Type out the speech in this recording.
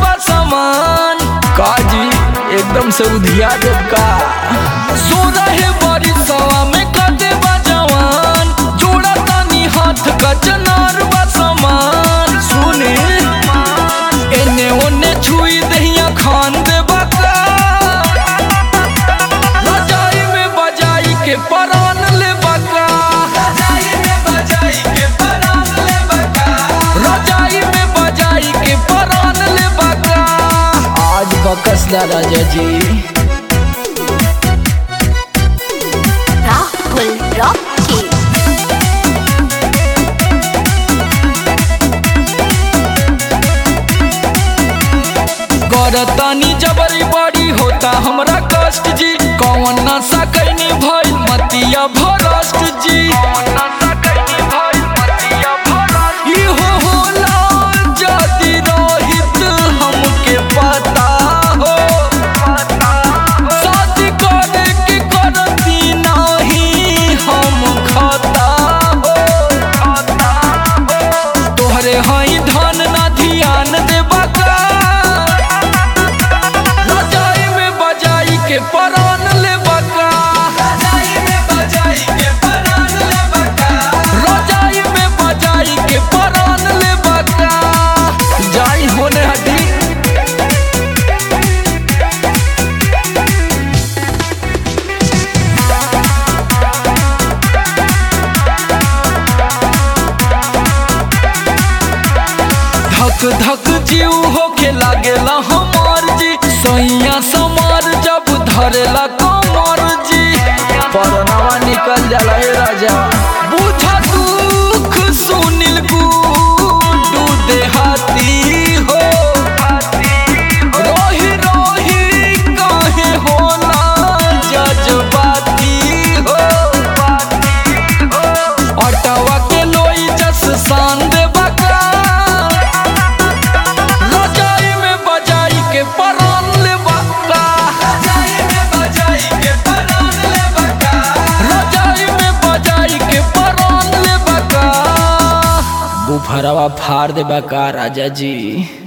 बा सामान काजी एकदम से उधिया देव का सो रहे बड़ी सवा में कदे बा जवान जोड़ा तानी हाथ का चनार बा सामान सुने एने ओने छुई दहिया खान दे बका रजाई में बजाई के परान ले बका रजाई में बजाई के परान ले बका रजाई में बजाई के परान ले बका आज बकस दा राजा जी Rahul Rocky. करतानी जबरी बड़ी होता हमरा कष्ट जी कौन नशा कैनी भइल मतिया भरष्ट जी इहो होला जदि रहित हमके पता हो शादी करे के करती नाही हम खता हो तोहरे हई धन ना ध्यान देबा का रजाई में बजाई के परान ले बका रजाई में बजाई के परान ले बका रजाई में बजाई के परान ले बका जाई होने हटी धक धक जीव होके लागेला हमार जी सैया समार जब धरेला कमर जी परनावा निकल जाला हे राजा बुझा दुख सुनिल गुडू देहाती हो रोही रोही काहे होला जज्बाती हो अटवा के लोई जस शान देबा का रजाई में बजाई के परान लेबा का रजाई में बजाई के परान लेबा का रजाई में बजाई के परान लेबा का बुफरवा फाड़ देबा का राजा जी